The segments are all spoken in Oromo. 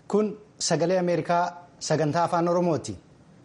Kun sagalee Ameerikaa sagantaa afaan Oromooti.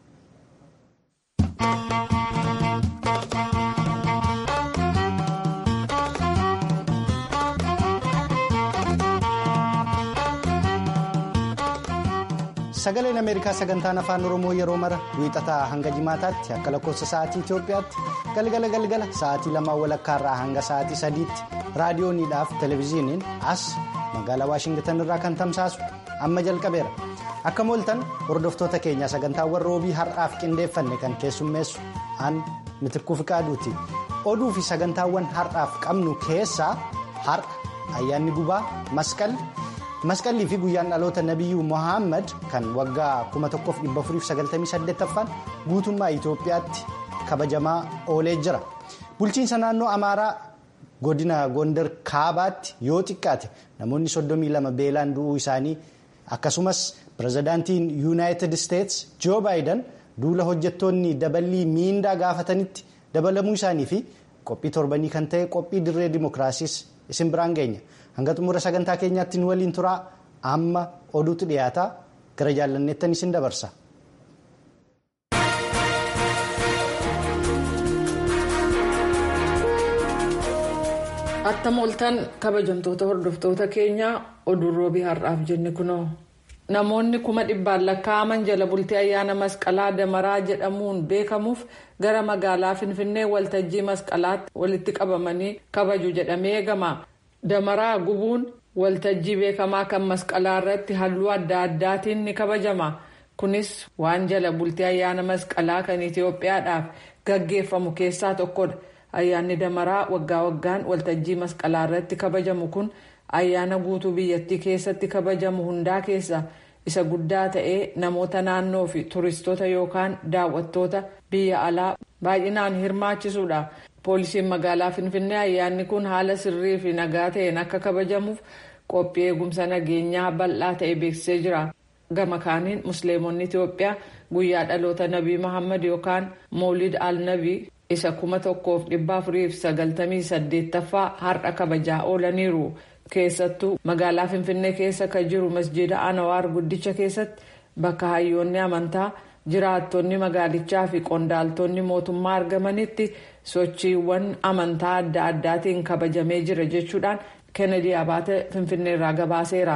Sagaleen Ameerikaa sagantaan afaan Oromoo yeroo mara wiixataa hanga jimaataatti akka lakkoofsa sa'aatii Itoophiyaatti galgala galgala sa'aatii lamaa walakkaarraa hanga sa'aatii sadiitti raadiyooniidhaaf televezyiiniin as magaalaa Waashingitan irraa kan tamsaasu amma jalqabeera. Akka mooltan hordoftoota keenya sagantaawwan roobii har'aaf qindeeffanne kan keessummeessu aan mitirkuu fiqaaduuti. Oduu fi sagantaawwan har'aaf qabnu keessaa har'a ayyaanni gubaa masqalli. masqallii fi guyyaan dhaloota nabiyyuu mohaammed kan waggaa 1498ffaan guutummaa itoophiyaatti kabajamaa oolee jira bulchiinsa naannoo amaaraa godina gondar kaabaatti yoo xiqqaate namoonni 32 beelaan du'uu isaanii akkasumas pirezidaantiin yuunaayitid isteets joo baayidan duula hojjettoonni daballii miindaa gaafatanitti dabalamuu isaanii fi qophii torbanii kan ta'e qophii dirree dimookiraasiis isin biraan geenya. hanga xumura sagantaa keenyaatti nu waliin turaa amma oduutu dhiyaataa gara jaallanneettan isin dabarsa. attam ooltan kabajamtoota hordoftoota keenyaa oduun roobii har'aaf jenne kunoo namoonni kuma dhibbaan lakkaa'aman jala bultii ayyaana masqalaa damaraa jedhamuun beekamuuf gara magaalaa finfinnee waltajjii masqalaatti walitti qabamanii kabaju jedhamee eegama. damaraa gubuun waltajjii beekamaa kan masqalaa irratti halluu adda addaatiin ni kabajama kunis waan jala bultii ayyaana masqalaa kan itiyoophiyaadhaaf gaggeeffamu keessaa tokkodha ayyaanni damaraa waggaa waggaan waltajjii masqalaa irratti kabajamu kun ayyaana guutuu biyyattii keessatti kabajamu hundaa keessa isa guddaa ta'ee namoota naannoo fi turistoota yookaan daawwattoota biyya alaa baay'inaan hirmaachisuudha. poolisiin magaalaa finfinnee ayyaanni kun haala sirrii fi nagaa ta'een akka kabajamuuf qophii eegumsa nageenyaa bal'aa ta'e beeksisee jira gama kaaniin musliimonni itiyoophiyaa guyyaa dhaloota nabii muhammad yookaan moolid al nabii isa kuma tokkoof dhibba afuriif sagaltamii saddeettaffaa har'a kabajaa oolaniiru keessattuu magaalaa finfinnee keessa kan jiru masjida anawaar guddicha keessatti bakka hayyoonni amantaa. jiraattonni magaalichaa fi qondaaltonni mootummaa argamanitti sochiiwwan amantaa adda addaatiin kabajamee jira jechuudhaan kennedy abaate finfinneerraa gabaaseera.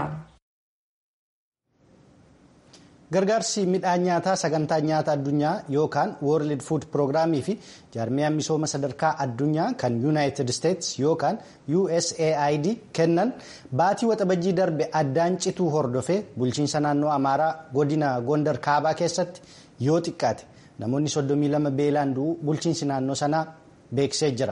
gargaarsi midhaan nyaataa sagantaa nyaata addunyaa yookaan world food prograamii fi jaarmiyaan misooma sadarkaa addunyaa kan yuunaayitid isteets yookaan usaid kennan baatii waxabajjii darbe addaan cituu hordofee bulchiinsa naannoo amaaraa godina gondar kaabaa keessatti yoo xiqqaate namoonni 32 beelaan du'uu bulchiinsi naannoo sanaa beeksisee jira.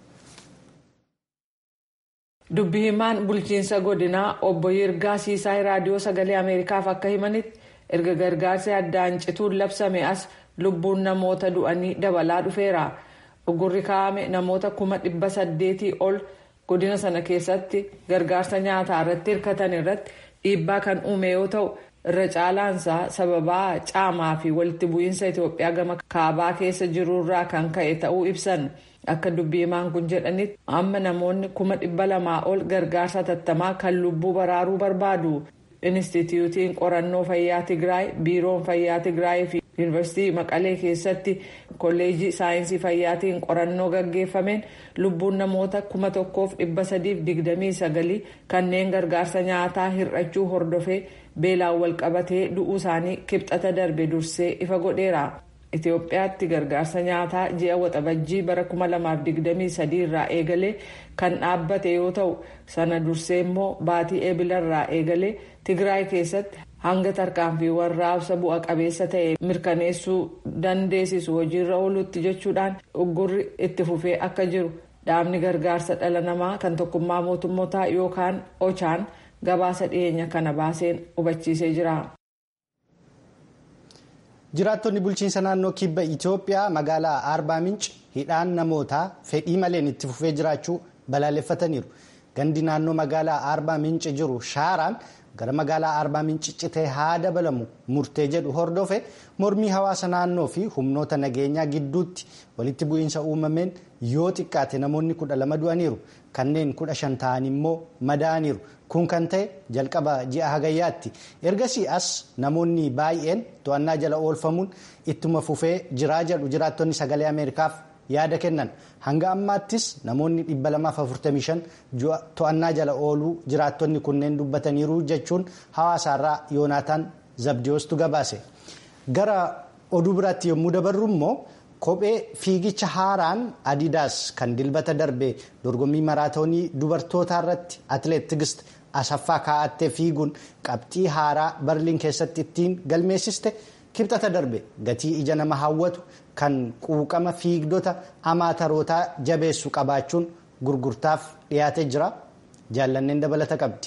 dubbi himaan bulchiinsa godinaa obbo yirgaa siisaay raadiyoo sagalee ameerikaaf akka himanitti. erga gargaarsi addaan cituun labsame as lubbuun namoota du'anii dabalaa dhufeera ugurri kaa'ame namoota kuma dhibba saddeetii ol godina sana keessatti gargaarsa nyaataa irratti hirkatan irratti dhiibbaa kan uume yoo ta'u irra caalaansaa sababaa caamaa fi walitti bu'iinsa itiyoophiyaa gama kaabaa keessa jirurraa kan ka'e ta'uu ibsan akka dubbii himaan kun jedhanitti amma namoonni kuma dhibba lamaa ol gargaarsa tattamaa kan lubbuu baraaruu barbaadu. Inistituutiin qorannoo fayyaa Tigraay, biiroon fayyaa Tigraay fi yuunivarsiitii Maqalee keessatti kolleejii saayinsii fayyaatiin qorannoo gaggeeffameen lubbuun namoota kuma tokkoof dhibba sadiif digdamii sagalii kanneen gargaarsa nyaataa hir'achuu hordofee beelaan wal qabatee du'uu isaanii kibxata darbe dursee ifa godheera. Itoophiyaatti gargaarsa nyaataa ji'a waxabajjii bara 2023 irraa eegalee kan dhaabbate yoo ta'u sana dursee immoo baatii eebilarraa eegalee Tigraay keessatti hanga tarkaanfiiwwan raabsa bu'a qabeessa ta'e mirkaneessuu dandeessisu hojiirra oolutti jechuudhaan uggurri itti fufee akka jiru dhaabni gargaarsa dhala namaa kan tokkummaa mootummootaa yookaan ochaan gabaasa dhiyeenya kana baaseen hubachiisee jira. jiraattonni bulchiinsa naannoo kibba itiyoophiyaa magaalaa arbaa minci hidhaan namootaa fedhii maleen itti fufee jiraachuu balaaleffataniiru gandi naannoo magaalaa arbaa minci jiru shaaraan gara magaalaa arbaa minciccitee haa dabalamu murtee jedhu hordofe mormii hawaasa naannoo fi humnoota nageenyaa gidduutti walitti bu'iinsa uumameen yoo xiqqaate namoonni kudha lama du'aniiru kanneen kudha shan ta'an immoo madaa'aniiru kun kan ta'e jalqaba ji'a hagayyaatti ergasii as namoonni baay'een to'annaa jala oolfamuun ittuma fufee jiraa jedhu jiraattonni sagalee ameerikaaf yaada kennan hanga ammaattis namoonni 245 to'annaa jala ooluu jiraattonni kunneen dubbataniiru jechuun hawaasaarraa yoonaataan zabdiyoostu gabaase gara oduu biraatti yommuu dabarru immoo kophee fiigicha haaraan adidaas kan dilbata darbe dorgommii maraatoonii dubartootaa irratti atileet tigist asaffaa kaa'attee fiiguun qabxii haaraa barliin keessatti ittiin galmeessiste. kibxata darbe gatii ija nama hawwatu kan quuqama fiigdota amaatarootaa jabeessu qabaachuun gurgurtaaf dhiyaatee jira jaallanneen dabalata qabdi.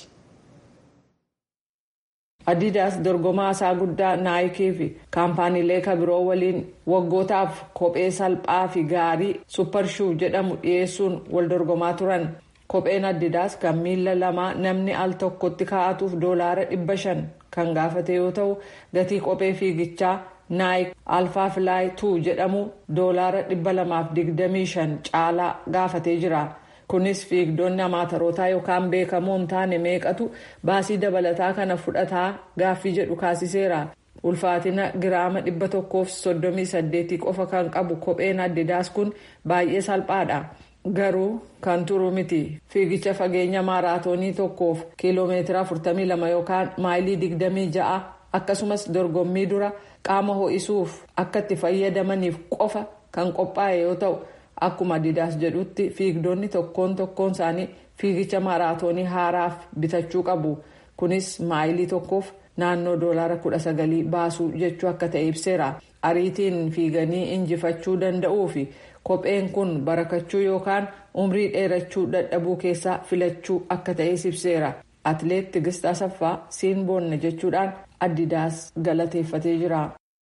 adidaas dorgomaa isaa guddaa naayikii fi kaampaaniilee kabiroo waliin waggootaaf kophee salphaa fi gaarii supparshuu jedhamu dhiyeessuun wal dorgomaa turan kopheen adidaas kan miila lamaa namni al tokkotti kaa'atuuf doolaara dhibba shan kan gaafate yoo ta'u gatii kophee fiigichaa naayik alfaa filaay 2 jedhamu doolaara 225 caalaa gaafatee jira kunis fiigdonni amaatarootaa yookaan beekamoo hin taane meeqatu baasii dabalataa kana fudhataa gaaffii jedhu kaasiseera ulfaatina giraama 138 qofa kan qabu kopheen adidaas kun baay'ee salphaadha. garuu kan turu miti fiigicha fageenya maaraatoonii tokkoof kiiloomeetira 42 yookaan maayilii 26 akkasumas dorgommii dura qaama ho'isuuf akka itti fayyadamaniif qofa kan qophaa'e yoo ta'u akkuma adidaas jedhutti fiigdonni tokkoon tokkoon isaanii fiigicha maaraatoonii haaraaf bitachuu qabu kunis maayilii tokkoof naannoo doolaara 19 baasuu jechuu akka ta'e ibseera ariitiin fiiganii injifachuu danda'uu fi kopheen kun barakachuu yookaan umrii dheerachuu dadhabuu keessaa filachuu akka ta'es ibseera atileet tigist asaffaa siin boonne jechuudhaan adidaas galateeffatee jira.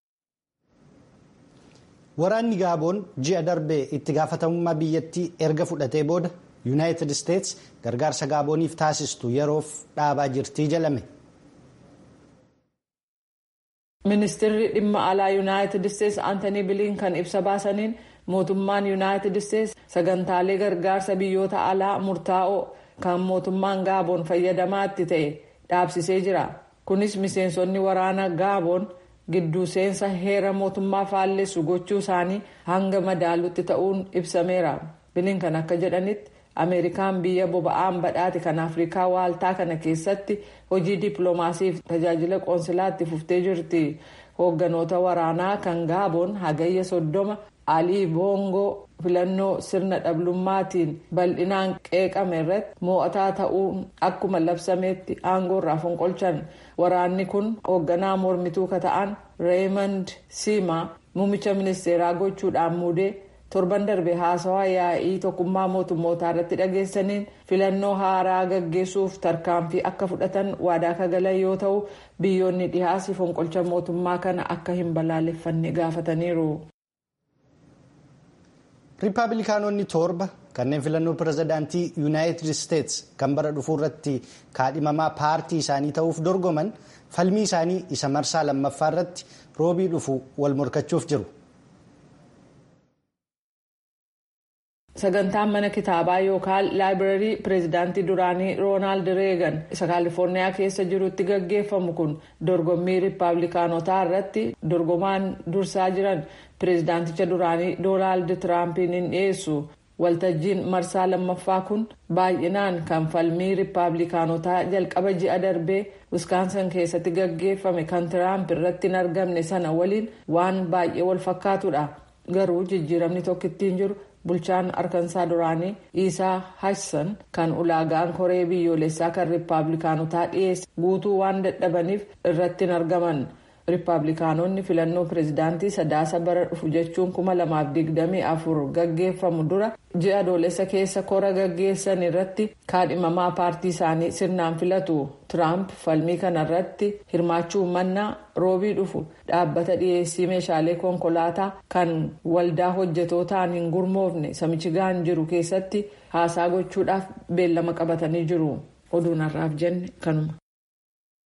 waraanni gaaboon ji'a darbee itti gaafatamummaa biyyattii erga fudhatee booda yuunaayitid isteets gargaarsa gaabooniif taasistu yeroof dhaabaa jirtii jedhame. ministeerri dhimma alaa yuunaayitid isteets aantanii biliinkan ibsa baasaniin mootummaan yuunaayitid isteets sagantaalee gargaarsa biyyoota alaa murtaa'oo kan mootummaan gaaboon fayyadamaatti ta'e dhaabsisee jira kunis miseensonni waraana gaaboon gidduu seensa heera mootummaa faallessu gochuu isaanii hanga madaalutti ta'uun ibsameera biliinkan akka jedhanitti ameerikaan biyya boba'aan badhaate kan afrikaa waaltaa kana keessatti hojii dippiloomaasiif tajaajila qoonsilaatti fuftee jirti hoogganoota waraanaa kan gaaboon hagayya soddoma alii boongoo filannoo sirna dhablummaatiin bal'inaan qeeqame irratti mo'ataa ta'uun akkuma labsameetti aangoo irraa fonqolchan waraanni kun hoogganaa mormituu ka ta'an reemond siimaa muummicha ministeeraa gochuudhaan muudee torban darbe haasawaa yaa'ii tokkummaa mootummootaa irratti dhageessaniin filannoo haaraa gaggeessuuf tarkaanfii akka fudhatan waadaa kagalan yoo ta'u biyyoonni dhihaasi fonqolcha mootummaa kana akka hin balaaleffanne gaafataniiru. riippaabilikaanonni torba kanneen filannoo pirezidaantii yuunaayitid isteets kan bara dhufuu irratti kaadhimamaa paartii isaanii ta'uuf dorgoman falmii isaanii isa marsaa lammaffaa irratti roobii dhufu wal morkachuuf jiru. sagantaan mana kitaabaa yookaan laayibrarii pireezidaantii duraanii roonaald reegan isa kaalifoorniyaa keessa jirutti gaggeeffamu kun dorgommii riippaabilikaanotaa irratti dorgomaan dursaa jiran pireezidaanticha duraanii doonaald tiraampiin hin dhiyeessu waltajjiin marsaa lammaffaa kun baay'inaan kan falmii riippaabilikaanotaa jalqaba ji'a darbee wiskaansan keessatti gaggeeffame kan tiraamp irratti hin argamne sana waliin waan baay'ee wal fakkaatudha garuu jijjiiramni tokko ittiin jiru. bulchaan arkansaa duraanii isaa hashsan kan ulaagaan koree biyyoolessaa kan riippaabilikaanotaa dhiyeesse guutuu waan dadhabaniif irratti hin argaman riippaabilikaanonni filannoo pireezidaantii sadaasa bara dhufu jechuun kuma lamaaf digdamii afur gaggeeffamu dura ji'a adoolessa keessa kora gaggeessan irratti kaadhimamaa paartii isaanii sirnaan filatu tiraamp falmii kanarratti hirmaachuu mannaa roobii dhufu dhaabbata dhiyeessii meeshaalee konkolaataa kan waldaa hojjetootaan hin gurmoofne samichigaan jiru keessatti haasaa gochuudhaaf beellama qabatanii jiru oduun har'aaf jenne kanuma.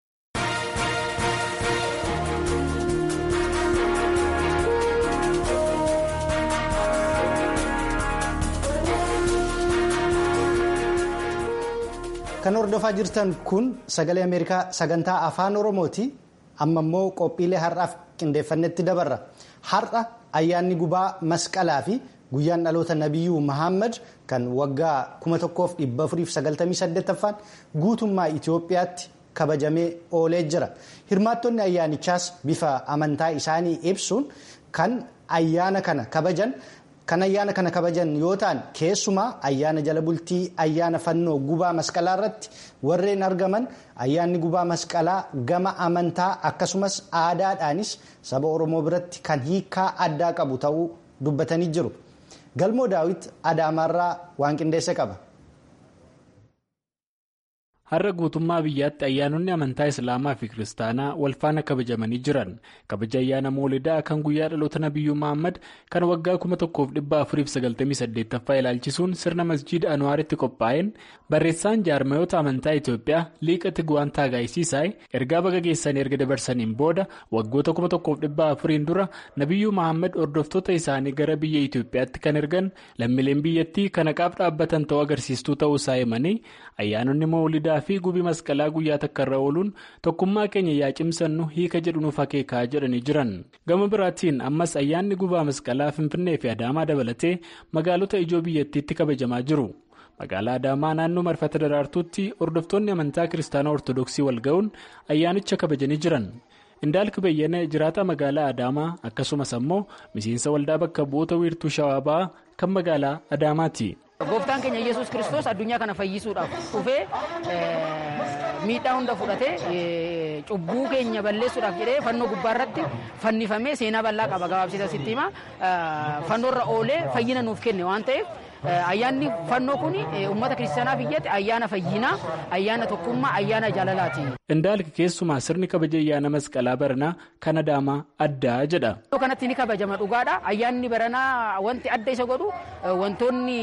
kan hordofaa jirtan kun sagalee ameerikaa sagantaa afaan oromooti amma immoo qophiilee har'aaf qindeeffannetti dabarra har'a ayyaanni gubaa masqalaa fi guyyaan dhaloota nabiyyuu mahammad kan waggaa 1498ffaan guutummaa itiyoophiyaatti kabajamee oolee jira hirmaattonni ayyaanichaas bifa amantaa isaanii ibsuun kan ayyaana kana kabajan. kan ayyaana kana kabajan yoo ta'an keessumaa ayyaana jala bultii ayyaana fannoo gubaa masqalaa irratti warreen argaman ayyaanni gubaa masqalaa gama amantaa akkasumas aadaadhaanis saba oromoo biratti kan hiikaa addaa qabu ta'uu dubbatanii jiru galmoo daawit adaamaarraa waan qindeesse qaba. har'a guutummaa biyyaatti ayyaanonni amantaa islaamaa fi kiristaanaa walfaana kabajamanii jiran kabaja ayyaana moolidaa kan guyyaa dhaloota nabiyyuu mahammad kan waggaa 1498ffaa ilaalchisuun sirna masjiida anwaaritti qophaa'een barreessaan jaarmayoota amantaa itiyoophiyaa liiqa tigwaan taagaayisiisaay ergaa baga geessanii erga dabarsaniin booda waggoota 1404 dura nabiyyuu mahammad hordoftoota isaanii gara biyya itiyoophiyaatti kan ergan lammiileen biyyattii kan haqaaf dhaabbatan ta'uu agarsiistuu ta'uu isaa himanii ayyaanonni moolidaa fi gubii masqalaa guyyaa takka irra ooluun tokkummaa keenya yaa cimsannu hiika jedhu nuuf akeekaa jedhanii jiran gama biraatiin ammas ayyaanni gubaa masqalaa finfinnee fi adaamaa dabalatee magaalota ijoo biyyattiitti kabajamaa jiru magaalaa adaamaa naannoo marfata daraartuutti hordoftoonni amantaa kiristaanaa ortodoksii walga'uun ayyaanicha kabajanii jiran indaalki bayyana jiraata magaalaa adaamaa akkasumas ammoo miseensa waldaa bakka bu'oota wiirtuu shawaabaa kan magaalaa adaamaati. Gooftaan keenya Yesuus kiristoos addunyaa kana fayyisuudhaaf dhufee miidhaa hunda fudhatee cubbuu keenya balleessuudhaaf jedhee fannoo gubbaa irratti fannifamee seenaa bal'aa qaba gabaabsita sitti hima fannoorra oolee fayyina nuuf kenne waan ta'eef ayyaanni fannoo kun uummata kiristaanaa biyyatti ayyaana fayyinaa ayyaana tokkummaa ayyaana jaalalaati. Indaalki keessumaa sirni kabaja ayyaana masqalaa baranaa kan adaamaa addaa jedha. Iddoo kanatti ni kabajama dhugaadha. Ayyaanni baranaa wanti adda isa godhu wantoonni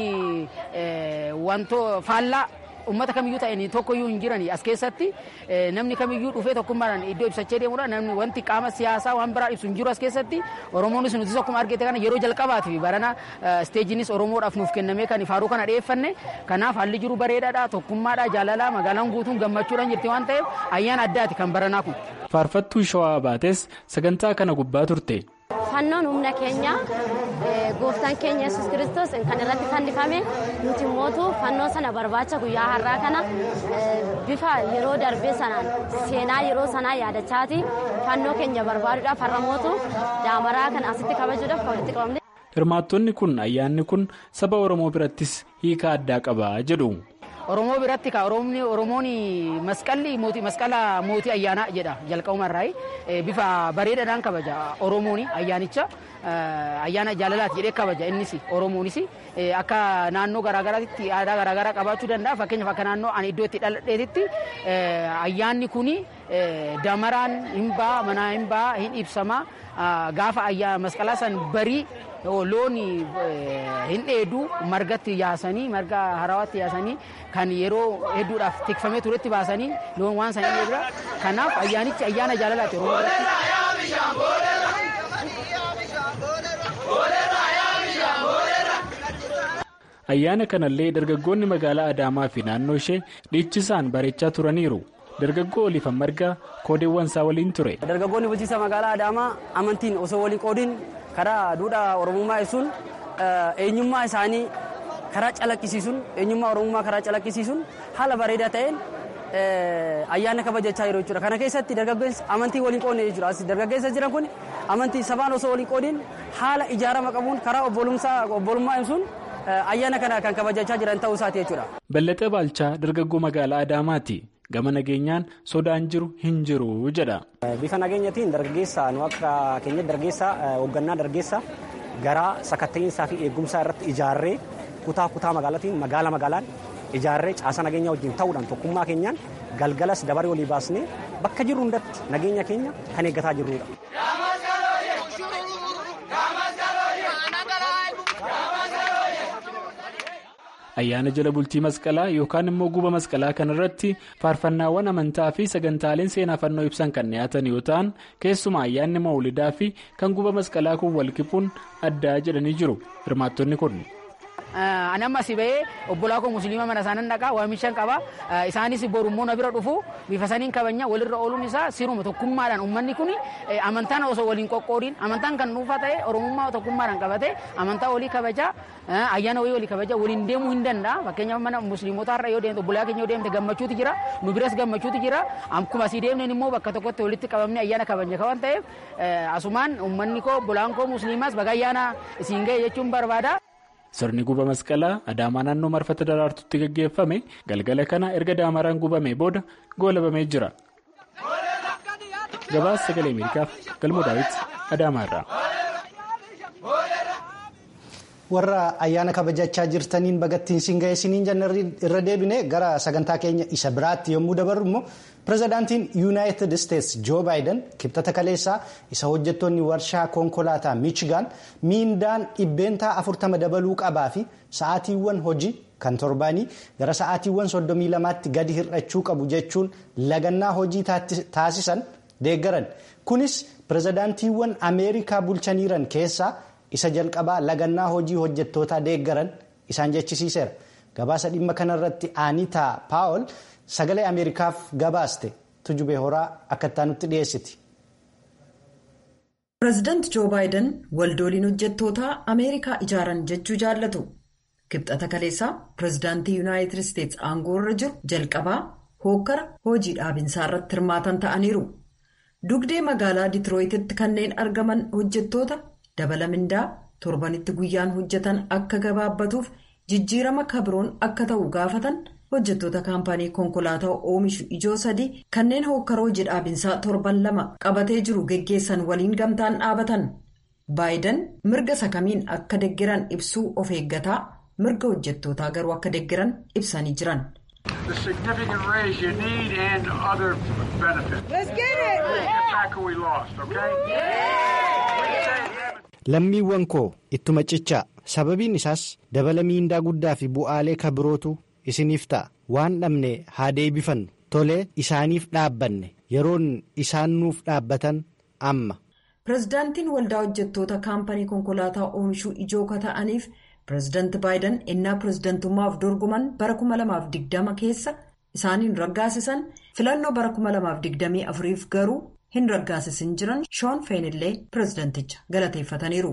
faallaa uummata kamiyyuu ta'een tokkoyyuu hin jiran as keessatti namni kamiyyuu dhufee tokkummaadhaan iddoo ibsachee deemudha. Namni wanti qaama siyaasaa waan biraa ibsu hin jiru as keessatti Oromoonis nuti akkuma argite kana yeroo jalqabaatiif barana isteejinis Oromoodhaaf nuuf kennamee kan faaruu kana dhiyeeffanne kanaaf haalli jiru bareedaadha tokkummaadha jaalalaa magaalaan guutuun gammachuudhaan jirti waan ta'eef ayyaana addaati kan baranaa kun. Faarfattuu shawaa baates sagantaa kana gubbaa turte. Fannoon humna keenya gooftaan keenya yesus kiristoos kan irratti fannifame nuti mootu fannoo sana barbaacha guyyaa har'aa kana bifa yeroo darbee sanaan seenaa yeroo sanaa yaadachaati fannoo keenya barbaaduudhaaf har'a mootu daamaraa kan asitti kabajuudhaaf kan walitti qabamne. Hirmaattonni kun ayyaanni kun saba Oromoo birattis hiika addaa qaba jedhu. Oromoo biratti ka Oromoon masqalli mootii masqala mootii ayyaanaa jedha jalqabumarraa bifa bareedaadhaan kabaja Oromoon ayyaanicha ayyaana jaalalaati jedhee kabaja innis Oromoonis akka naannoo garaagaraatti aadaa garaagaraa qabaachuu danda'a fakkeenyaaf akka naannoo ani iddoo itti dhaladheetitti ayyaanni kun damaraan hin ba'a manaa hin ba'a hin ibsama gaafa ayyaana masqalaa san barii loon hin dheedu margatti yaasanii marga harawaatti yaasanii kan yeroo hedduudhaaf tikfamee turetti baasanii loon waan san hin kanaaf ayyaanichi ayyaana jaalalaati oromoo ayyaana kanallee dargaggoonni magaalaa adaamaa fi naannoo ishee dhiichisaan bareechaa turaniiru dargaggoo oliifan marga koodeewwan isaa waliin ture. dargaggoonni bulchiinsa magaalaa adaamaa amantiin osoo waliin qoodiin karaa duudhaa oromummaa ibsuun eenyummaa isaanii karaa calaqqisiisuun eenyummaa oromummaa karaa calaqqisiisuun haala bareedaa ta'een ayyaana kabajachaa jiru jechuudha. Kana keessatti dargaggeessi amantii waliin qoodne jechuudha. As dargaggeessa jiran kun amantii sabaan osoo waliin qoodiin haala ijaarama qabuun karaa obbolummaa ibsuun ayyaana kana kan kabajachaa jiran ta'uu isaati jechuudha. Ballaxee Baalchaa dargaggoo magaalaa Adaamaati. Gama nageenyaan sodaan jiru hin jiru jedha. Bifa nageenyatiin dargaggeessa nu akka keenya dargaggeessa hoggannaa dargaggeessa garaa sakatta'insaa fi eegumsaa irratti ijaarree kutaa kutaa magaalaatiin magaala magaalaan ijaarree caasa nageenyaa wajjin ta'uudhaan tokkummaa keenyaan galgalas dabaree olii baasnee bakka jirru hundatti nageenya keenya kan eeggataa jirrudha. ayyaana jala bultii masqalaa yookaan immoo guba masqalaa kanarratti faarfannaawwan amantaa fi sagantaaleen seenaa fannoo ibsan kan dhiyaatan yoo ta'an keessumaa ayyaanni mawlidaa fi kan guba masqalaa kun walqipuun addaa jedhanii jiru hirmaattonni kun. Ani amma si bahee obbolaa koo musliima mana isaanan dhaqaa waamishan qaba. Isaanis borummoo na bira dhufu bifa saniin kabanya walirra ooluun isaa siruma tokkummaadhaan uummanni kun amantaan osoo waliin qoqqoodiin amantaan kan dhuunfaa ta'e oromummaa tokkummaadhaan qabate amantaa walii kabajaa ayyaana wayii walii kabajaa waliin deemuu hin danda'a. Fakkeenyaaf mana musliimotaa irra yoo deemte obbolaa keenya yoo deemte gammachuutu jira nu biras gammachuutu jira akkuma asii deemneen immoo bakka tokkotti walitti qabamne ayyaana kabajne kawan ta'eef asumaan uummanni koo obbolaan koo musliimaas baga ayyaana isiin ga'e jechuun barbaada. Sirni guba masqalaa Adaamaa naannoo marfata daraartutti gaggeeffame galgala kana erga daamaraan gubamee booda goolabamee jira. Gabaasa sagalee Ameerikaaf galmoo daawwitti Adaamaarraa. warra ayyaana kabajachaa jirtaniin bagattiin siin ga'e siniin jenna irra deebine gara sagantaa keenya isa biraatti yommuu dabarru immoo pirezidaantiin yuunaayitid isteetsi joo baayiden kibxata kaleessaa isa hojjettoonni warshaa konkolaataa miichigaan miindaan dhibbeentaa afurtama dabaluu qabaa fi sa'aatiiwwan hojii kan torbaanii gara sa'aatiiwwan soddomii lamaatti gadi hir'achuu qabu jechuun lagannaa hojii taasisan deeggaran kunis pirezidaantiiwwan ameerikaa bulchaniiran keessaa. isa jalqabaa lagannaa hojii hojjettootaa deeggaran isaan jechisiiseera gabaasa dhimma kanarratti aanitaa paawol sagalee ameerikaaf gabaaste tujubee horaa akka nutti dhiyeessiti. pireezidaanti joo baayiden waldooliin hojjettootaa ameerikaa ijaaran jechuu jaallatu kibxata kaleessaa pireezidaantii yuunaayitid isteetsi aangoo irra jiru jalqabaa hookkara hojii dhaabinsaa irratti hirmaatan ta'aniiru dugdee magaalaa ditirooyititti kanneen argaman hojjettoota. dabala mindaa torbanitti guyyaan hojjetan akka gabaabbatuuf jijjiirama kabiroon akka ta'u gaafatan hojjettoota kaampaanii konkolaataa oomishu ijoo sadii kanneen hookkara hojii dhaabinsaa torban lama qabatee jiru geggeessan waliin gamtaan dhaabatan baayiden mirga sakamiin akka deggeran ibsuu of eeggataa mirga hojjettootaa garuu akka deggeran ibsanii jiran. lammiiwwan koo ittuma cichaa sababiin isaas dabala miindaa guddaa fi bu'aalee kabirootu isiniif ta'a waan dhabne haa deebifannu tolee isaaniif dhaabbanne yeroon isaan nuuf dhaabbatan amma. pireezidaantiin waldaa hojjettoota kaampanii konkolaataa oomishuu ijoo kata'aniif pireezidaanti baayiden ennaa pireezidaantummaaf dorgoman bara 2020 keessa isaaniin raggaasisan filannoo bara 2024f garuu. hin raggaasisin jiran shoon feenillee pireezidanticha galateeffataniiru.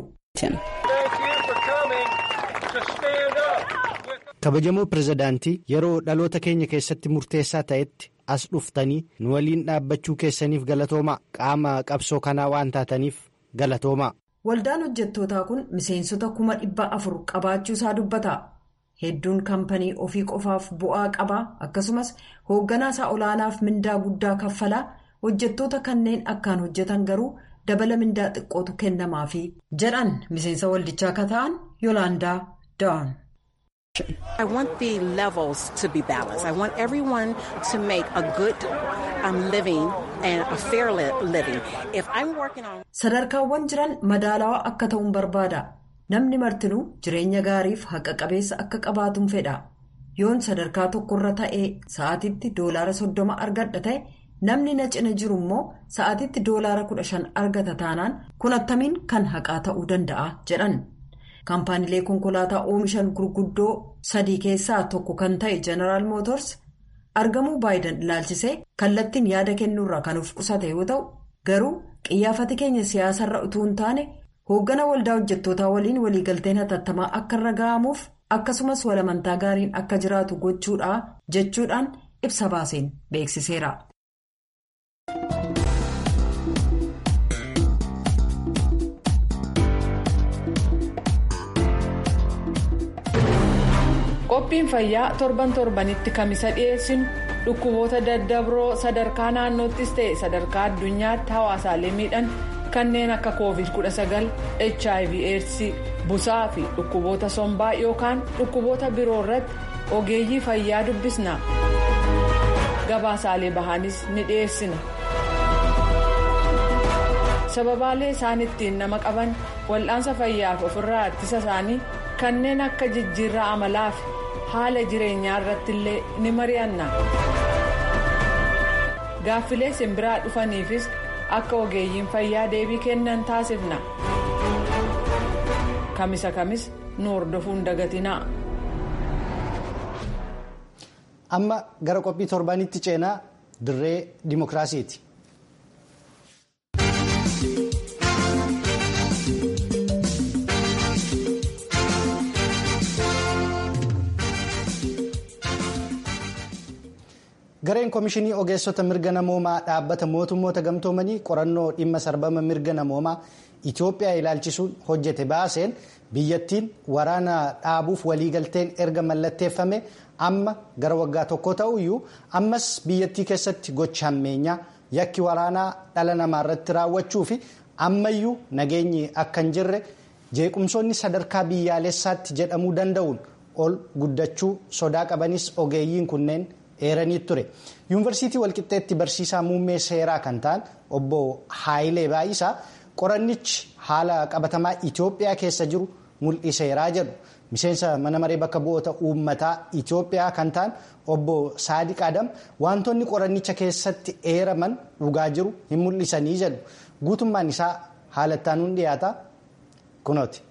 kabajamoo pireezidaantii yeroo dhaloota keenya keessatti murteessaa ta'etti as dhuftanii nu waliin dhaabbachuu keessaniif galatoomaa qaama qabsoo kanaa waan taataniif galatoomaa. waldaan hojjettootaa kun miseensota kuma dhibba afur qabaachuu isaa dubbata hedduun kaampanii ofii qofaaf bu'aa qabaa akkasumas hoogganaa isaa olaanaaf mindaa guddaa kaffalaa. hojjettoota kanneen akkaan hojjetan garuu dabala mindaa xiqqootu kennamaafi jedhan miseensa waldichaa akka ta'an yoolaandaa da'an. I want the levels to be balanced. I want everyone to make a good um, living and a fair living. If I'm working on. Sadarkaawwan jiran madaalawaa akka ta'uun barbaada. Namni martinuu jireenya gaariif haqa qabeessa akka qabaatuun fedha. Yoon sadarkaa tokkorra ta'ee sa'aatitti doolaara soddoma argadha ta'e. namni na cina jiru immoo sa'aatitti doolaara kudha shan argata taanaan kun attamiin kan haqaa ta'uu danda'a jedhan kaampaaniilee konkolaataa oomishan gurguddoo sadii keessaa tokko kan ta'e jeneraal mootors argamuu baayiden ilaalchisee kallattiin yaada kennuurraa kan of qusate yoo ta'u garuu qiyyaafati keenya siyaasarra utuu hin taane hooggana waldaa hojjettootaa waliin waliigalteen hatattamaa akka irra ga'amuuf akkasumas walamantaa gaariin akka jiraatu gochuudha jechuudhaan ibsa baaseen beeksiseera. qophiin fayyaa torban torbanitti kamisa dhiyeessinu dhukkuboota daddabroo sadarkaa naannoottis ta'e sadarkaa addunyaatti hawaasaalee miidhan kanneen akka covid 19 hiv aids busaa fi dhukkuboota sombaa yookaan dhukkuboota biroo irratti ogeeyyii fayyaa dubbisna gabaasaalee bahaanis ni dhiyeessina. sababaalee isaan ittiin nama qaban wal'aansa fayyaaf ofirraa ittisa isaanii kanneen akka jijjiirraa amalaa fi haala jireenyaa irratti illee ni mari'anna gaaffilee simbiraa dhufaniifis akka ogeeyyiin fayyaa deebii kennan taasifna kamisa kamis nu hordofuun dagatinaa. amma gara qophii torbaanitti ceenaa dirree dimokiraasiiti. gareen koomishinii ogeessota mirga namoomaa dhaabbata mootummoota gamtoomanii qorannoo dhimma sarbama mirga namoomaa itiyoophiyaa ilaalchisuun hojjete baaseen biyyattiin waraana dhaabuuf waliigalteen erga mallatteeffame amma gara waggaa tokko ta'uyyuu ammas biyyattii keessatti gocha hammeenyaa yakki waraanaa dhala namaa irratti raawwachuu fi ammayyuu nageenyi akka hin jirre jeequmsoonni sadarkaa biyyaalessaatti jedhamuu danda'uun ol guddachuu sodaa qabanis ogeeyyiin kunneen. eeranii ture yuunivarsiitii walqixxeetti barsiisaa muummee seeraa kan ta'an obbo haayilee baayisaa qorannichi haala qabatamaa itiyoophiyaa keessa jiru mul'iseeraa jedhu miseensa mana maree bakka bu'oota uummataa itiyoophiyaa kan ta'an obbo saadiq adam wantoonni qorannicha keessatti eeraman dhugaa jiru hin mul'isanii jedhu guutummaan isaa haalattaanuun dhiyaata kunooti.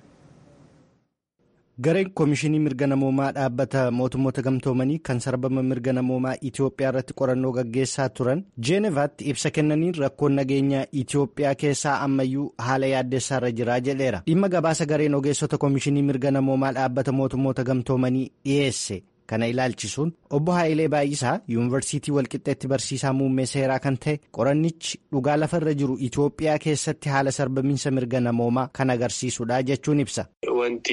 gareen koomishinii mirga namoomaa dhaabbata mootummoota gamtoomanii kan sarbama mirga namoomaa itiyoophiyaa irratti qorannoo gaggeessaa turan jeenevaatti ibsa kennaniin rakkoon nageenya itiyoophiyaa keessaa ammayyuu haala yaaddessaarra jiraa jedheera dhimma gabaasa gareen ogeessota koomishinii mirga namoomaa dhaabbata mootummoota gamtoomanii dhiyeesse kana ilaalchisuun obbo haayilee baay'isaa yuunivarsiitii walqixxeetti barsiisaa muummee seeraa kan ta'e qorannichi dhugaa lafarra jiru itiyoophiyaa keessatti haala sarbamiinsa mirga namoomaa kan agarsiisudha jechuun ibsa. Wanti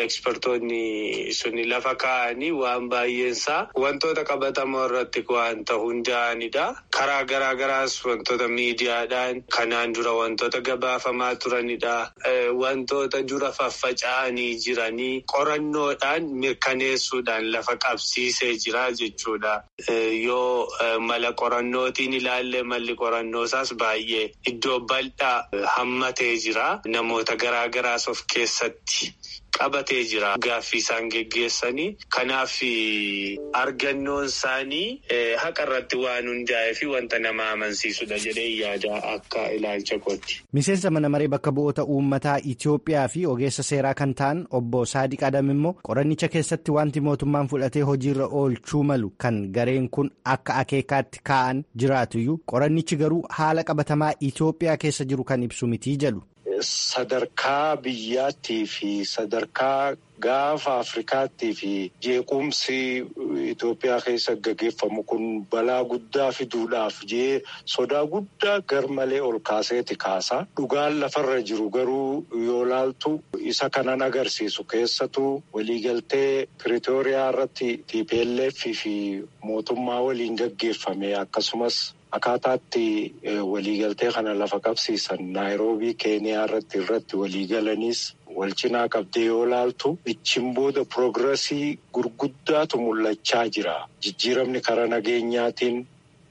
ekspertoonni suni lafa kaa'anii waan baay'eensaa wantoota qabatamoo irratti wanta hundaa'anidha. Karaa garaa garaas wantoota miidiyaadhaan kanaan dura wantoota gabaafamaa turanidha. Wantoota dura faffaca'anii jiranii qorannoodhaan mirkaneessuudhaan lafa qabsiisee jira jechuudha. Yoo mala qorannootiin ilaalle malli qorannoosaas baay'ee iddoo bal'aa hammatee jira. Namoota garaa garaas of keessatti qabatee jira. Gaaffii isaan geggeessanii. Kanaaf argannoon isaanii haqa irratti waan hundaa'ee fi wanta nama amansiisudha jedhee yaada akka ilaalcha kooti. Miseensa mana maree bakka bu'oota uummataa Itiyoophiyaa fi ogeessa seeraa kan ta'an obbo Saadiq Adam immoo qorannicha keessatti wanti mootummaan fudhatee hojiirra oolchuu malu kan gareen kun akka akeekaatti kaa'an jiraatuyyuu qorannichi garuu haala qabatamaa Itiyoophiyaa keessa jiru kan ibsu mitii jedhu. Sadarkaa biyyaattii fi sadarkaa gaafa Afrikaattii fi jeequmsi Itoophiyaa keessa gaggeeffamu kun balaa guddaa fiduudhaaf jee sodaa guddaa garmalee ol kaaseeti kaasa. Dhugaan lafarra jiru garuu yoo laaltu isa kanan agarsiisu keessatu waliigaltee Piriitooriyaa irratti TPLF fi mootummaa waliin gaggeeffame akkasumas. Akkaataatti waliigaltee kana lafa qabsiisan naayiroobii keeniyaa irratti irratti waliigalaniis wal cinaa qabdee yoo laaltu ichiin booda piroogirasii gurguddaatu mul'achaa jira. Jijjiiramni karaa nageenyaatiin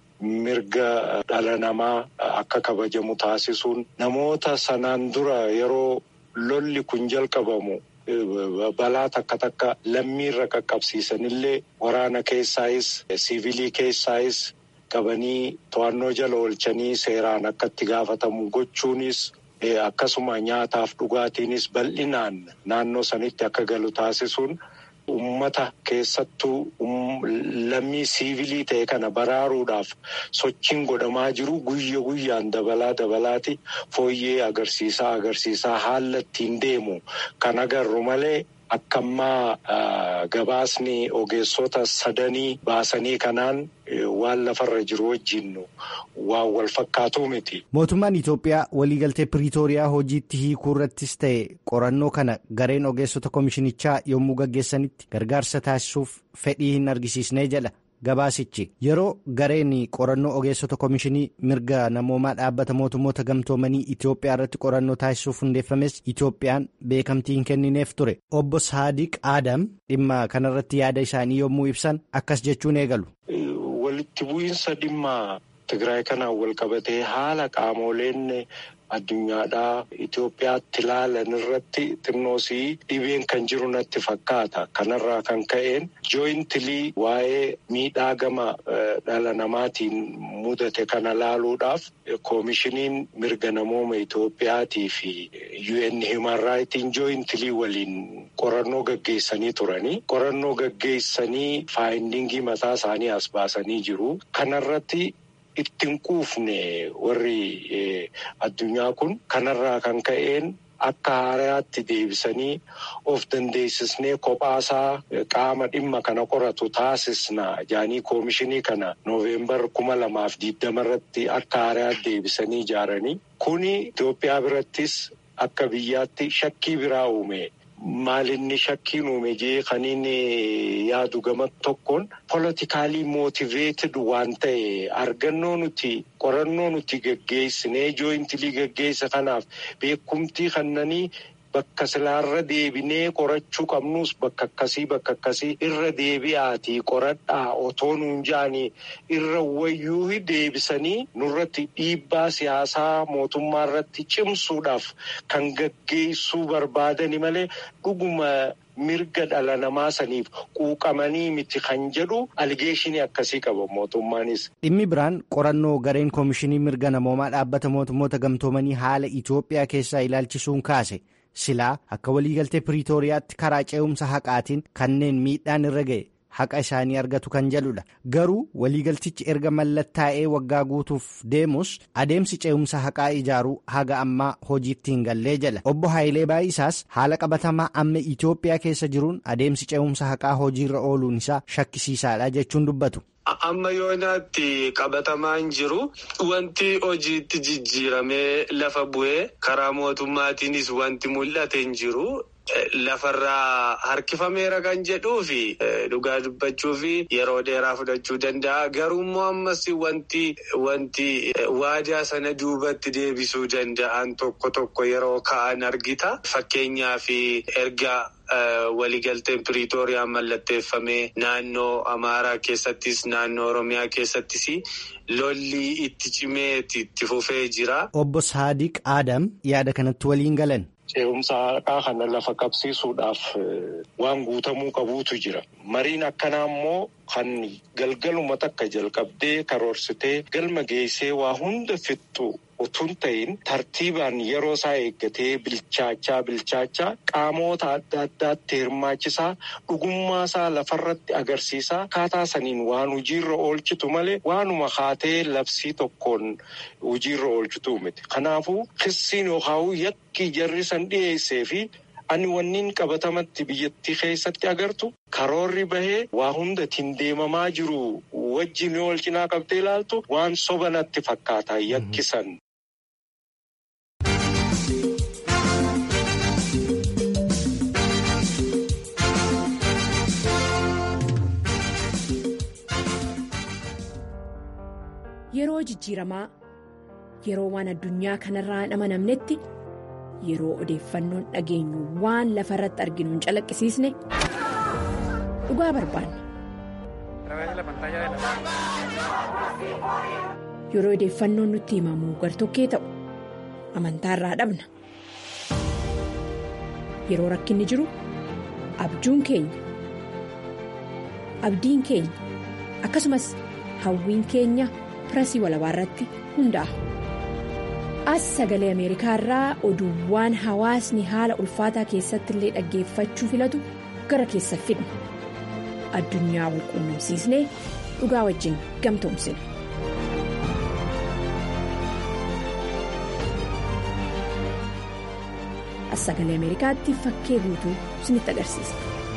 mirga dhala namaa akka kabajamu taasisuun namoota sanaan dura yeroo lolli kun jalqabamu. Balaa takka takka lammiirra qaqqabsiisanillee waraana keessaayis siivilii keessaayis. qabanii to'annoo jala oolchanii seeraan akka itti gaafatamu gochuunis akkasuma nyaataaf dhugaatiinis bal'inaan naannoo sanitti akka galu taasisuun ummata keessattuu lammii siivilii ta'e kana baraaruudhaaf sochiin godhamaa jiru guyya guyyaan dabalaa dabalaati fooyyee agarsiisaa agarsiisaa haala ittiin deemu kan agarru malee. Akka ammaa gabaasni ogeessota sadanii baasanii kanaan waan lafarra jiru wajjin waan wal fakkaatuu miti. Mootummaan Itoophiyaa waliigaltee Piriitooriyaa hojiitti hiikuu irrattis ta'e qorannoo kana gareen ogeessota komishinichaa yommuu gaggeessanitti gargaarsa taasisuuf fedhii hin argisiisnee jedha. Gabaasichi yeroo gareen qorannoo ogeessota komishinii mirga namoomaa dhaabbata mootummoota gamtoomanii Itoophiyaa irratti qorannoo taasisuuf hundeeffames Itoophiyaan beekamtii hin kennineef ture. Obbo Saadiq Adam dhimma kanarratti yaada isaanii yommuu ibsan akkas jechuun eegalu. Walitti bu'iinsa dhimma Tigraay kanaan wal qabatee haala qaamoleen addunyaadhaa Itoophiyaatti ilaalan irratti xinnoosii dhibeen kan jiru natti fakkaata. Kanarraa kan ka'een jooyintilii waa'ee miidhaa gama dhala namaatiin mudate kana laaluudhaaf koomishiniin mirga namooma Itoophiyaatii fi UN Human Raayitiin jooyintilii waliin qorannoo gaggeessanii turanii qorannoo gaggeessanii faayindingii mataa isaanii as baasanii jiru. Kanarratti ittiin quufne warri addunyaa kun kanarraa kan ka'een. Akka haaraatti deebisanii of dandeessisnee kophaasaa qaama dhimma kana qoratu taasisna jaanii koomishinii kana nooveembar kuma lamaaf diidama irratti akka haaraatti deebisanii ijaaranii kuni Itoophiyaa birattis akka biyyaatti shakkii biraa uume. Maalinni shakkiin uume jee kan inni yaadu gama tokkoon politikaalii mootiveeted waan ta'e argannoo nuti qorannoo nuti gaggeessinee jooyintilii gaggeessa kanaaf beekumtii kannanii bakka silaarra deebinee qorachuu qabnus bakka akkasii bakka akkasii irra deebi'aatii qoradhaa otoo nuun jaanii irra wayyuu deebisanii nurratti dhiibbaa siyaasaa mootummaa irratti cimsuudhaaf kan gaggeessuu barbaadani malee dhuguma mirga dhala namaa saniif quuqamanii miti kan jedhu aligeeshinii akkasii qaba mootummaanis. Dhimmi biraan qorannoo gareen koomishinii mirga namoomaa dhaabbata mootummoota gamtoomanii haala Itoophiyaa keessaa ilaalchisuun kaase. silaa akka waliigaltee piriitooriyaatti karaa ce'umsa haqaatiin kanneen miidhaan irra ga'e haqa isaanii argatu kan jedhudha garuu waliigaltichi erga mallattaa'ee waggaa guutuuf deemus adeemsi ce'umsa haqaa ijaaruu haga ammaa hojiitti hin gallee jala obbo Haayilee Baayisaas haala qabatamaa amma Itoophiyaa keessa jiruun adeemsi ce'umsa haqaa hojiirra ooluun isaa shakkisiisaadha jechuun dubbatu. Amma yoonaatti qabatamaan jiru wanti hojiitti jijjiiramee lafa bu'ee karaa mootummaatiinis wanti mul'ate hin jiru. Lafarraa harkifameera kan jedhuu fi dhugaa dubbachuu fi yeroo dheeraa fudhachuu danda'a. Garuu immoo ammas wanti wanti waadaa sana duubatti deebisuu danda'an tokko tokko yeroo ka'an argita. Fakkeenyaaf erga. Waliigalteen Piriitooriyaan mallatteeffamee naannoo Amaaraa keessattis naannoo Oromiyaa keessattis lolli itti cimee itti fufee jira. Obbo Saadiq Adam yaada kanatti waliin galan. Ce'umsa haqaa kana lafa qabsiisuudhaaf waan guutamuu qabuutu jira. Mariin akkanaa immoo kan galgaluma takka jalqabdee karoorsitee galma geessee waa hunda fixxu utuun ta'in tartiibaan yeroo isaa eeggatee bilchaachaa bilchaachaa qaamoota adda addaatti hirmaachisaa dhugummaa isaa lafarratti agarsiisaa akkaataa saniin waan hojiirra oolchitu malee waanuma haatee labsii tokkoon hojiirra oolchitu miti. Kanaafuu kissiin yookaan yakki jarri san dhiyeessee fi ani wanniin qabatamatti biyyattii keessatti agartu karoorri bahee waa hunda ittiin deemamaa jiru wajjin yoo wal cinaa qabdee ilaaltu waan soba natti fakkaata yakkisan. Yeroo jijjiiramaa yeroo waan addunyaa kanarraa hin amanamnetti yeroo odeeffannoon dhageenyu waan lafa irratti arginu hin calaqqisiisne dhugaa barbaanna. Yeroo odeeffannoon nutti himamu gartokkee ta'u amantaarraa dhabna. Yeroo rakkinni jiru abjuun keenya abdiin keenya akkasumas hawwiin keenya. pirasii walabaa irratti hundaa'a. As sagalee Ameerikaa irraa oduuwwan hawaasni haala ulfaataa keessatti illee dhaggeeffachuu filatu gara keessa fidna. Addunyaa wal quunnamsiisnee dhugaa wajjin gamtoomsina. As sagalee Ameerikaatti fakkee guutuu isinitti agarsiisa.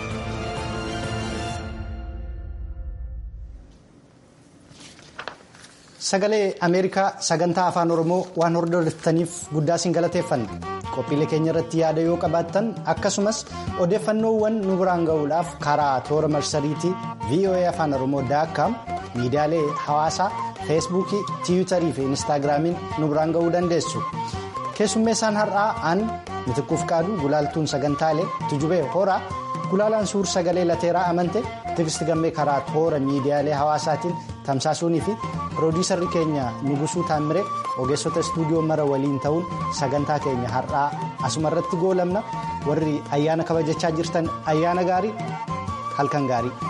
Sagalee Ameerikaa sagantaa afaan Oromoo waan hordoftaniif guddaa isin galateeffanna. Qophiilee keenya irratti yaada yoo qabaattan akkasumas odeeffannoowwan nu biraan ga'uudhaaf karaa toora marsariitii VOA afaan Oromoo daakkaam miidiyaalee hawaasaa feesbuukii tiwiitarii fi inistaagiraamiin nu biraan ga'uu dandeessu. Keessummeessaan har'aa aan mitikkuuf qaadu gulaaltuun sagantaalee tujubee horaa gulaalaan suur sagalee lateeraa amante tigisti gammee karaa toora miidiyaalee hawaasaatiin tamsaasuunii fi piroodiisarri keenya nugusuu taammire ogeessota istuudiyoo mara waliin ta'uun sagantaa keenya har'aa asuma irratti goolamna warri ayyaana kabajachaa jirtan ayyaana gaarii halkan gaarii.